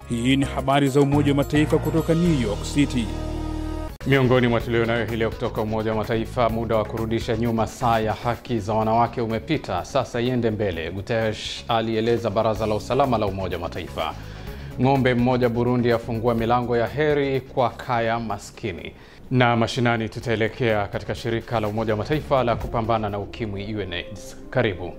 Hii ni habari za Umoja wa Mataifa kutoka New York City. Miongoni mwa tulionayo hii leo kutoka Umoja wa Mataifa, muda wa kurudisha nyuma saa ya haki za wanawake umepita, sasa iende mbele, Guterres alieleza Baraza la Usalama la Umoja wa Mataifa. Ng'ombe mmoja Burundi afungua milango ya heri kwa kaya maskini. Na mashinani, tutaelekea katika shirika la Umoja wa Mataifa la kupambana na ukimwi UNAIDS. Karibu.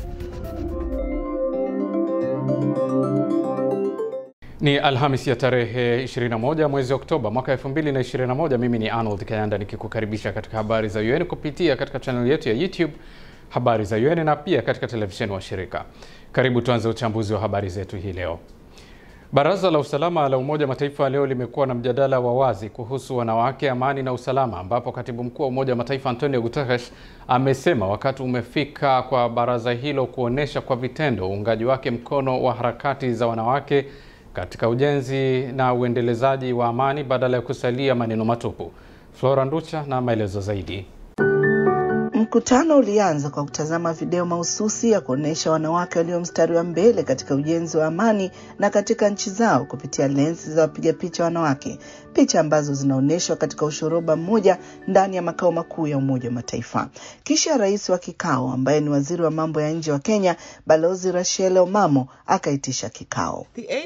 Ni Alhamis ya tarehe 21 mwezi Oktoba mwaka 2021. Mimi ni Arnold Kayanda nikikukaribisha katika habari za UN kupitia katika channel yetu ya YouTube habari za UN na pia katika televisheni wa shirika. Karibu tuanze uchambuzi wa habari zetu hii leo. Baraza la Usalama la Umoja wa Mataifa leo limekuwa na mjadala wa wazi kuhusu wanawake, amani na usalama, ambapo katibu mkuu wa Umoja wa Mataifa Antonio Guterres amesema wakati umefika kwa baraza hilo kuonyesha kwa vitendo uungaji wake mkono wa harakati za wanawake katika ujenzi na uendelezaji wa amani badala ya kusalia maneno matupu. Flora Nducha na maelezo zaidi. Mkutano ulianza kwa kutazama video mahususi ya kuonyesha wanawake walio mstari wa mbele katika ujenzi wa amani na katika nchi zao kupitia lensi za wapiga picha wanawake, picha ambazo zinaonyeshwa katika ushoroba mmoja ndani ya makao makuu ya Umoja wa Mataifa. Kisha rais wa kikao ambaye ni waziri wa mambo ya nje wa Kenya, Balozi Rachel Omamo akaitisha kikao.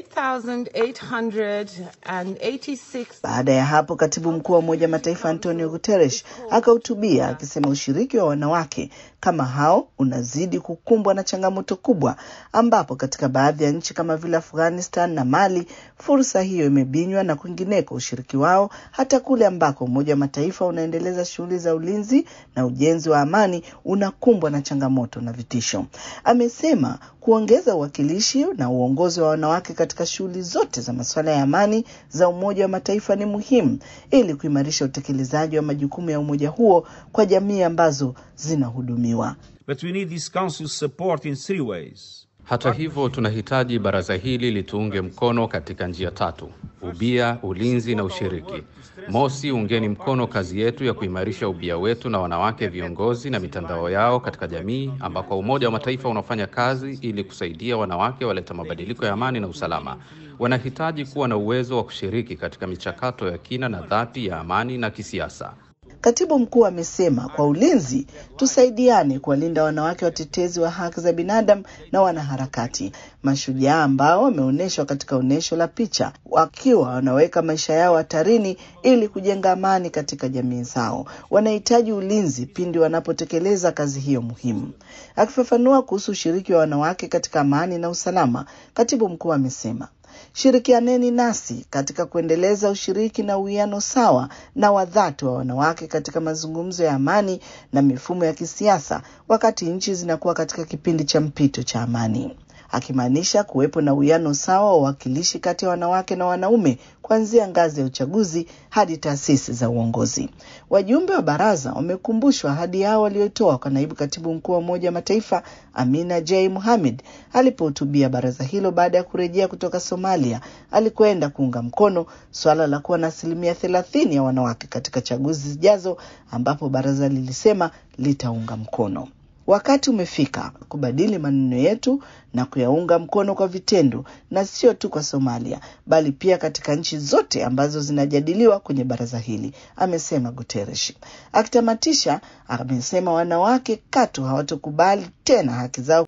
Baada ya hapo, katibu mkuu wa Umoja wa Mataifa Antonio Guterres akahutubia akisema ushiriki wa wanawake kama hao unazidi kukumbwa na changamoto kubwa, ambapo katika baadhi ya nchi kama vile Afghanistan na Mali fursa hiyo imebinywa na kwingineko ushiriki wao hata kule ambako Umoja wa Mataifa unaendeleza shughuli za ulinzi na ujenzi wa amani unakumbwa na changamoto na vitisho. Amesema kuongeza uwakilishi na uongozi wa wanawake katika shughuli zote za masuala ya amani za Umoja wa Mataifa ni muhimu ili kuimarisha utekelezaji wa majukumu ya umoja huo kwa jamii ambazo zinahudumiwa. But we need this council's support in three ways. Hata hivyo, tunahitaji baraza hili lituunge mkono katika njia tatu: ubia, ulinzi na ushiriki. Mosi, ungeni mkono kazi yetu ya kuimarisha ubia wetu na wanawake viongozi na mitandao yao katika jamii, ambako Umoja wa Mataifa unafanya kazi ili kusaidia wanawake waleta mabadiliko ya amani na usalama. Wanahitaji kuwa na uwezo wa kushiriki katika michakato ya kina na dhati ya amani na kisiasa. Katibu mkuu amesema kwa ulinzi, tusaidiane kuwalinda wanawake watetezi wa haki za binadamu na wanaharakati mashujaa ambao wameonyeshwa katika onyesho la picha wakiwa wanaweka maisha yao hatarini ili kujenga amani katika jamii zao. Wanahitaji ulinzi pindi wanapotekeleza kazi hiyo muhimu. Akifafanua kuhusu ushiriki wa wanawake katika amani na usalama, katibu mkuu amesema Shirikianeni nasi katika kuendeleza ushiriki na uwiano sawa na wa dhati wa wanawake katika mazungumzo ya amani na mifumo ya kisiasa, wakati nchi zinakuwa katika kipindi cha mpito cha amani, akimaanisha kuwepo na uwiano sawa wa uwakilishi kati ya wanawake na wanaume kuanzia ngazi ya uchaguzi hadi taasisi za uongozi. Wajumbe wa baraza wamekumbushwa ahadi yao waliotoa kwa naibu katibu mkuu wa Umoja wa Mataifa Amina J Mohamed alipohutubia baraza hilo baada ya kurejea kutoka Somalia alikwenda kuunga mkono suala la kuwa na asilimia thelathini ya wanawake katika chaguzi zijazo, ambapo baraza lilisema litaunga mkono. Wakati umefika kubadili maneno yetu na kuyaunga mkono kwa vitendo, na sio tu kwa Somalia bali pia katika nchi zote ambazo zinajadiliwa kwenye baraza hili, amesema Guterres. Akitamatisha, amesema wanawake katu hawatokubali tena haki zao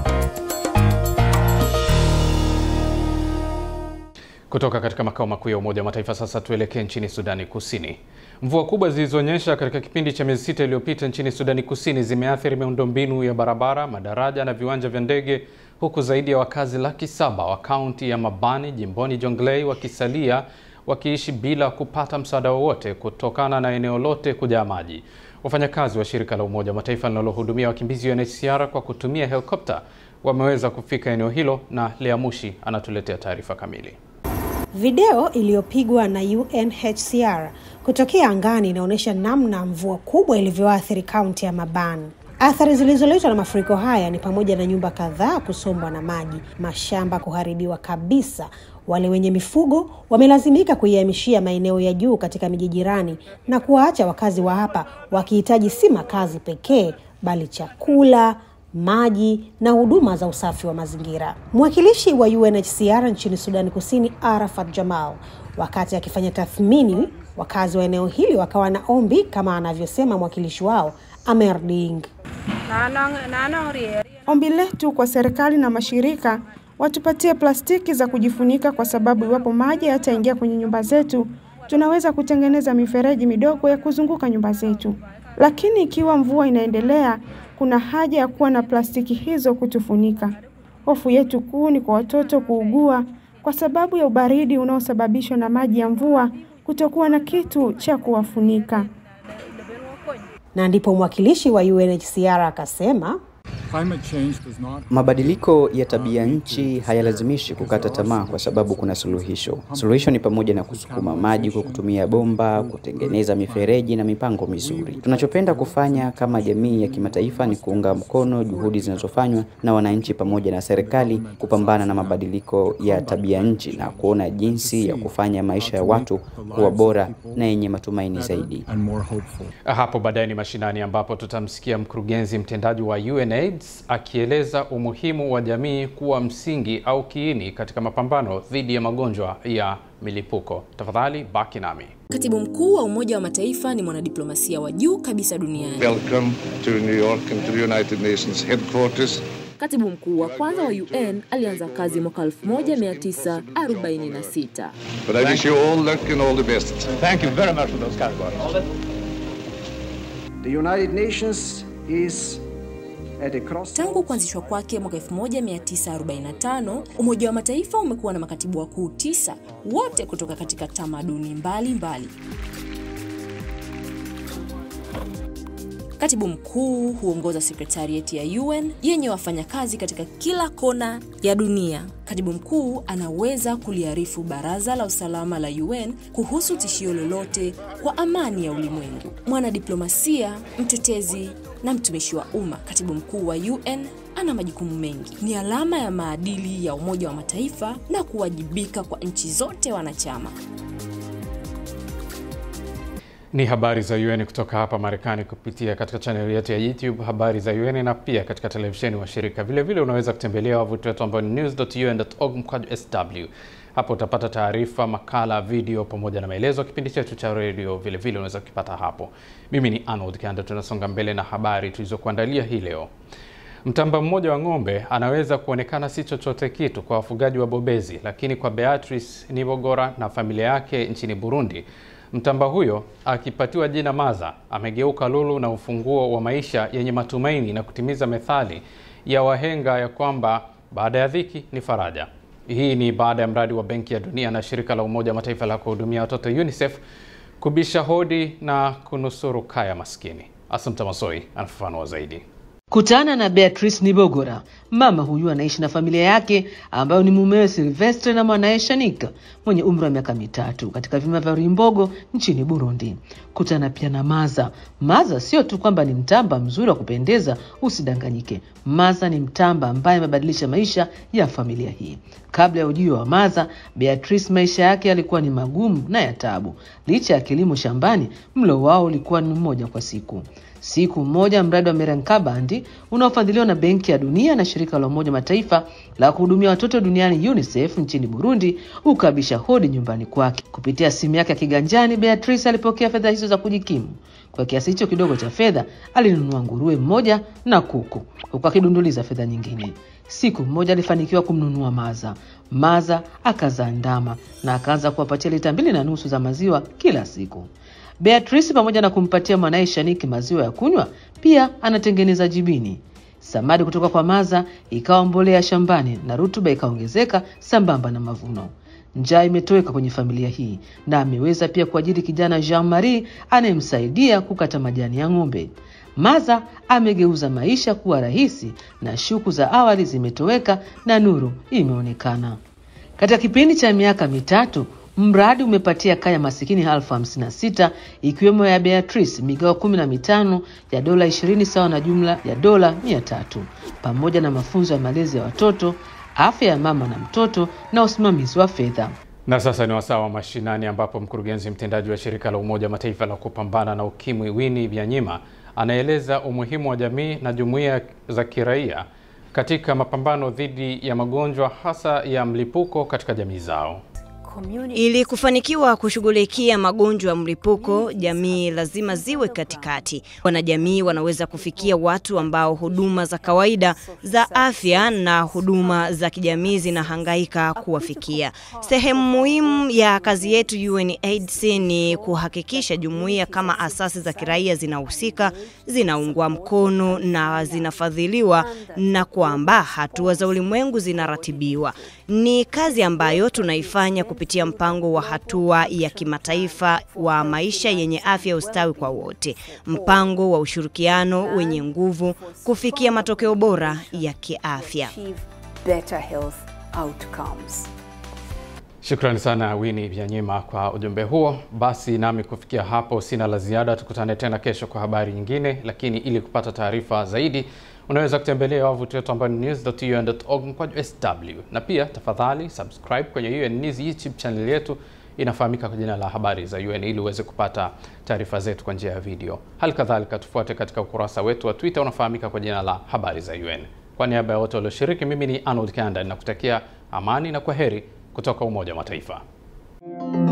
Kutoka katika makao makuu ya Umoja wa Mataifa sasa tuelekee nchini Sudani Kusini. Mvua kubwa zilizonyesha katika kipindi cha miezi sita iliyopita nchini Sudani Kusini zimeathiri miundombinu ya barabara, madaraja na viwanja vya ndege, huku zaidi ya wakazi laki saba wa kaunti ya Mabani jimboni Jonglei wakisalia wakiishi bila kupata msaada wowote kutokana na eneo lote kujaa maji. Wafanyakazi wa shirika la Umoja wa Mataifa linalohudumia wakimbizi UNHCR kwa kutumia helikopta wameweza kufika eneo hilo, na Lea Mushi anatuletea taarifa kamili. Video iliyopigwa na UNHCR kutokea angani inaonyesha namna mvua kubwa ilivyoathiri kaunti ya Maban. Athari zilizoletwa na mafuriko haya ni pamoja na nyumba kadhaa kusombwa na maji, mashamba kuharibiwa kabisa. Wale wenye mifugo wamelazimika kuihamishia maeneo ya juu katika miji jirani na kuwaacha wakazi wa hapa wakihitaji si makazi pekee, bali chakula, maji na huduma za usafi wa mazingira. Mwakilishi wa UNHCR nchini Sudani Kusini, Arafat Jamal, wakati akifanya tathmini, wakazi wa eneo hili wakawa na ombi kama anavyosema mwakilishi wao Amer Ding. Ombi letu kwa serikali na mashirika watupatie plastiki za kujifunika, kwa sababu iwapo maji yataingia kwenye nyumba zetu, tunaweza kutengeneza mifereji midogo ya kuzunguka nyumba zetu. Lakini ikiwa mvua inaendelea, kuna haja ya kuwa na plastiki hizo kutufunika. Hofu yetu kuu ni kwa watoto kuugua kwa sababu ya ubaridi unaosababishwa na maji ya mvua, kutokuwa na kitu cha kuwafunika. Na ndipo mwakilishi wa UNHCR akasema Mabadiliko ya tabia nchi hayalazimishi kukata tamaa kwa sababu kuna suluhisho. Suluhisho ni pamoja na kusukuma maji kwa kutumia bomba, kutengeneza mifereji na mipango mizuri. Tunachopenda kufanya kama jamii ya kimataifa ni kuunga mkono juhudi zinazofanywa na wananchi pamoja na serikali kupambana na mabadiliko ya tabia nchi na kuona jinsi ya kufanya maisha ya watu kuwa bora na yenye matumaini zaidi. Hapo baadaye ni mashinani, ambapo tutamsikia mkurugenzi mtendaji wa UNAIDS akieleza umuhimu wa jamii kuwa msingi au kiini katika mapambano dhidi ya magonjwa ya milipuko. Tafadhali baki nami. Katibu mkuu wa Umoja wa Mataifa ni mwanadiplomasia wa juu kabisa duniani. Welcome to New York and to the United Nations headquarters. Katibu mkuu wa kwanza wa UN alianza kazi mwaka 1946. But I wish you all luck and all the best. Thank you very much for those kind words. The United Nations is at a cross Tangu kuanzishwa kwake mwaka 1945, Umoja wa Mataifa umekuwa na makatibu wakuu tisa, wote kutoka katika tamaduni mbalimbali. Katibu mkuu huongoza sekretarieti ya UN yenye wafanyakazi katika kila kona ya dunia. Katibu mkuu anaweza kuliarifu Baraza la Usalama la UN kuhusu tishio lolote kwa amani ya ulimwengu. Mwanadiplomasia, mtetezi na mtumishi wa umma, katibu mkuu wa UN ana majukumu mengi. Ni alama ya maadili ya Umoja wa Mataifa na kuwajibika kwa nchi zote wanachama. Ni habari za UN kutoka hapa Marekani kupitia katika chaneli yetu ya YouTube habari za UN na pia katika televisheni wa shirika. Vile vile unaweza kutembelea wavuti wetu ambao ni news.un.org mkwaju sw. Hapo utapata taarifa, makala, video pamoja na maelezo. Kipindi chetu cha redio vile vile unaweza kukipata hapo. Mimi ni Arnold Kanda, tunasonga mbele na habari tulizokuandalia hii leo. Mtamba mmoja wa ng'ombe anaweza kuonekana si chochote kitu kwa wafugaji wa bobezi, lakini kwa Beatrice Nibogora na familia yake nchini Burundi Mtamba huyo akipatiwa jina Maza amegeuka lulu na ufunguo wa maisha yenye matumaini na kutimiza methali ya wahenga ya kwamba baada ya dhiki ni faraja. Hii ni baada ya mradi wa Benki ya Dunia na shirika la Umoja wa Mataifa la kuhudumia watoto UNICEF kubisha hodi na kunusuru kaya maskini. Asante Masoi anafafanua zaidi. Kutana na Beatrice Nibogora. Mama huyu anaishi na familia yake ambayo ni mumewe Silvestre na mwanaye Shanika mwenye umri wa miaka mitatu katika vilima vya Rimbogo nchini Burundi. Kutana pia na Maza. Maza sio tu kwamba ni mtamba mzuri wa kupendeza, usidanganyike. Maza ni mtamba ambaye amebadilisha maisha ya familia hii. Kabla ya ujio wa Maza, Beatrice maisha yake yalikuwa ni magumu na ya tabu. Licha ya kilimo shambani, mlo wao ulikuwa ni mmoja kwa siku. Siku moja mradi wa Merenkabandi unaofadhiliwa na Benki ya Dunia na shirika la Umoja Mataifa la kuhudumia watoto duniani UNICEF nchini Burundi ukabisha hodi nyumbani kwake. Kupitia simu yake ya kiganjani, Beatrice alipokea fedha hizo za kujikimu. Kwa kiasi hicho kidogo cha fedha alinunua nguruwe mmoja na kuku, huku akidunduliza fedha nyingine. Siku moja alifanikiwa kumnunua Maza. Maza akazaa ndama na akaanza kuwapatia lita mbili na nusu za maziwa kila siku. Beatrice pamoja na kumpatia mwanaye Shaniki maziwa ya kunywa, pia anatengeneza jibini. Samadi kutoka kwa Maza ikawa mbolea shambani na rutuba ikaongezeka sambamba na mavuno. Njaa imetoweka kwenye familia hii na ameweza pia kuajiri kijana Jean Marie anayemsaidia kukata majani ya ng'ombe. Maza amegeuza maisha kuwa rahisi na shuku za awali zimetoweka na nuru imeonekana. Katika kipindi cha miaka mitatu mradi umepatia kaya masikini elfu hamsini na sita ikiwemo ya Beatrice migao kumi na mitano ya dola ishirini sawa na jumla ya dola mia tatu pamoja na mafunzo ya malezi ya watoto, afya ya mama na mtoto na usimamizi wa fedha. Na sasa ni wasaa wa mashinani ambapo mkurugenzi mtendaji wa shirika la Umoja wa Mataifa la kupambana na ukimwi Winnie Byanyima anaeleza umuhimu wa jamii na jumuiya za kiraia katika mapambano dhidi ya magonjwa hasa ya mlipuko katika jamii zao. Ili kufanikiwa kushughulikia magonjwa ya mlipuko, jamii lazima ziwe katikati. Wanajamii wanaweza kufikia watu ambao huduma za kawaida za afya na huduma za kijamii zinahangaika kuwafikia. Sehemu muhimu ya kazi yetu UNAIDS ni kuhakikisha jumuiya kama asasi za kiraia zinahusika, zinaungwa mkono na zinafadhiliwa na kwamba hatua za ulimwengu zinaratibiwa. Ni kazi ambayo tunaifanya kupitia mpango wa hatua ya kimataifa wa maisha yenye afya ustawi kwa wote, mpango wa ushirikiano wenye nguvu kufikia matokeo bora ya kiafya. Shukrani sana Winnie Byanyima kwa ujumbe huo. Basi nami kufikia hapo sina la ziada, tukutane tena kesho kwa habari nyingine, lakini ili kupata taarifa zaidi unaweza kutembelea wavuti wetu ambao ni news.un.org mkwaju sw, na pia tafadhali subscribe kwenye UN News YouTube channel yetu inafahamika kwa jina la habari za UN ili uweze kupata taarifa zetu kwa njia ya video. Hali kadhalika tufuate katika ukurasa wetu wa Twitter unafahamika kwa jina la habari za UN. Kwa niaba ya wote walioshiriki, mimi ni Arnold Kanda nakutakia amani na kwa heri kutoka Umoja wa Mataifa.